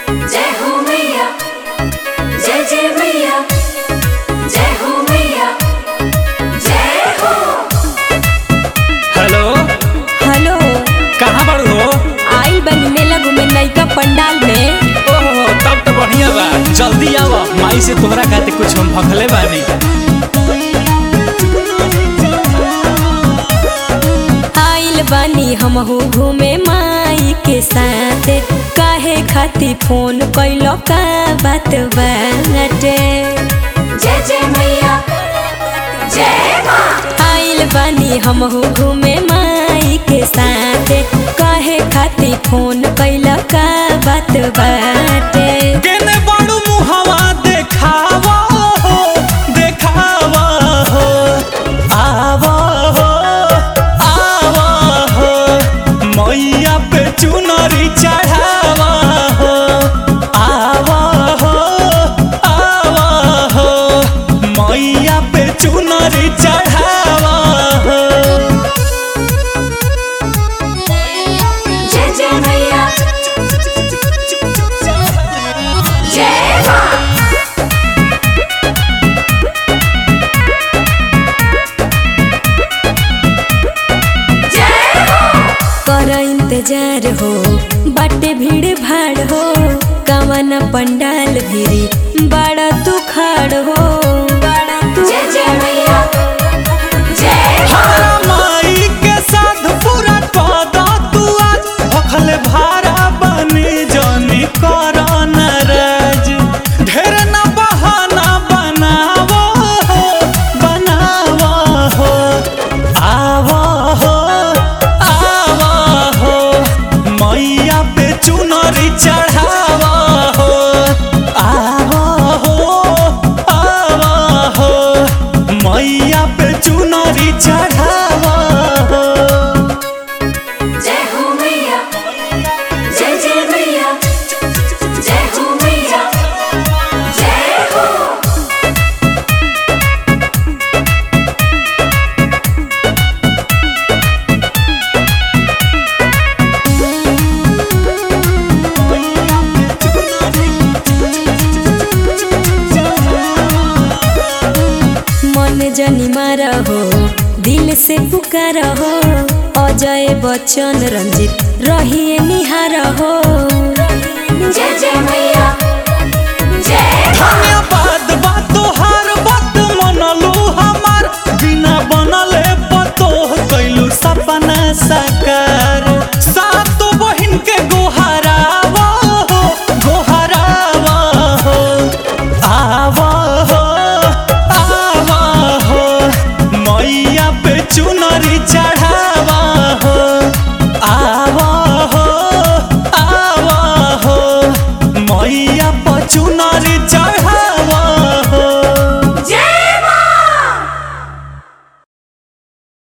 जय हो मैया जय जय मैया जय हो मैया जय हो हेलो हेलो कहाँ पर हो आई बनी मेला घूमे नैका पंडाल में ओहो तब तो बढ़िया बा जल्दी आव माई से तोहरा खातिर कुछ हम भखले बानी आइल बानी हमहू घूमे माई के साथ काहे खातिर फोन कैलो का बात बाटे जय जय मैया जय माँ आइल बानी हमहू घूमे माई के साथ काहे खातिर फोन कैलो का बात बाटे केने बड़ू मुहवा देखावा हो देखावा हो आवा हो आवा हो मैया पे चुनरी चढ़ावा हो आवा हो आवा हो मैया पे चुनरी चढ़ावा हो जय जय मैया जय माँ जय हो कर इंतजार हो बाटे भीड़ भाड़ हो कवन पंडाल भिरी बड़ा तू खाड़ हो बड़ा तू जय जय मैया जय हो हमारा माई के साथ पूरा कदा तू आज भखल भारा बनी जानी कर नाराज ढेर न बहाना बनावो हो बनावो हो आवो हो आवो हो मैया पे चुनरी चढ़ावो हो आवो हो आवो हो मैया पे चुनरी चढ़ावो हो जय हो मैया जय जय मैया जय हो मैया जय हो मन जनी मारा हो दिल से पुकार हो अजय बच्चन रंजित रहिए